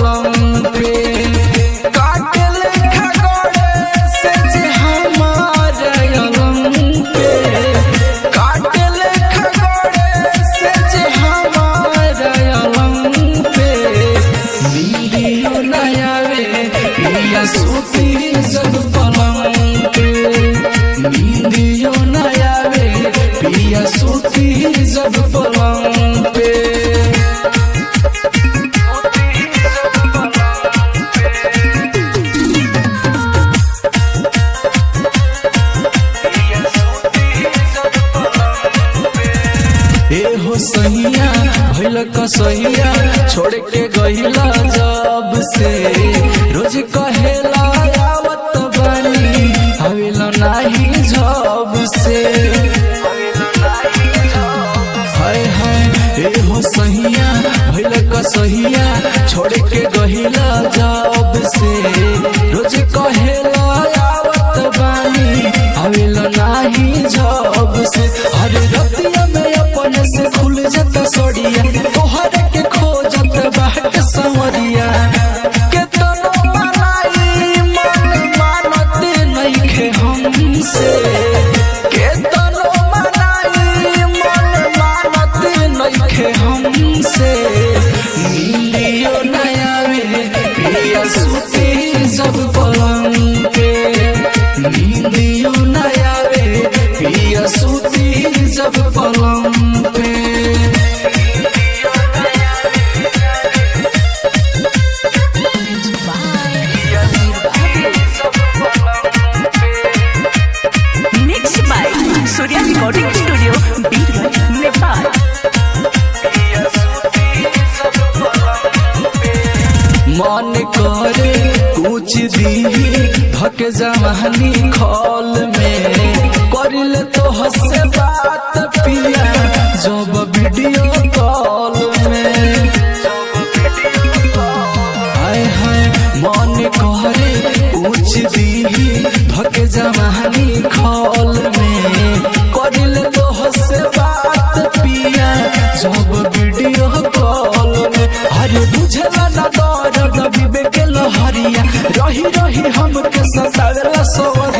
पलंग पे काटे लेखा गड़े से जे हमारा अलंग पे काटे लेखा गड़े से जे हमारा अलंग पे वीडियो नया वे पिया सूती जब पलंग पे वीडियो नया वे पिया सूती जब पलंग पे ए हो सहिया भइल कसहिया छोड़ के गहिला जब से रोज कहेला आवत बानी आवेला नाही जब से हाय हाय ए हो सहिया भइल कसहिया छोड़ के गहिला जब से रोज कहेला आवत बानी आवेला नाही जब से अरे रतिया में अपन से खुल जाता सड़िया तोहर के खोजत बाट संवरिया के तनो मनाई मन मानत नइखे हमसे के तनो मनाई मन मानत नइखे हमसे नीलियो नया वे पिया सुती जब पलंग पे नीलियो नया वे पिया सुती जब पलंग पे Mixed by Surya Recording Studio, Beerwaj, Nepal. मन करे कुछ दी धक जवानी खौल में करिल तो हसे बात पिया जब वीडियो कॉल में हाय हाय मन करे कुछ दी धक जवानी खौल में करिल तो हसे बात पिया जब वीडियो कॉल में अरे बुझला ना दर्द विवेक लहरिया रही रही हमके सतावेला सवरिया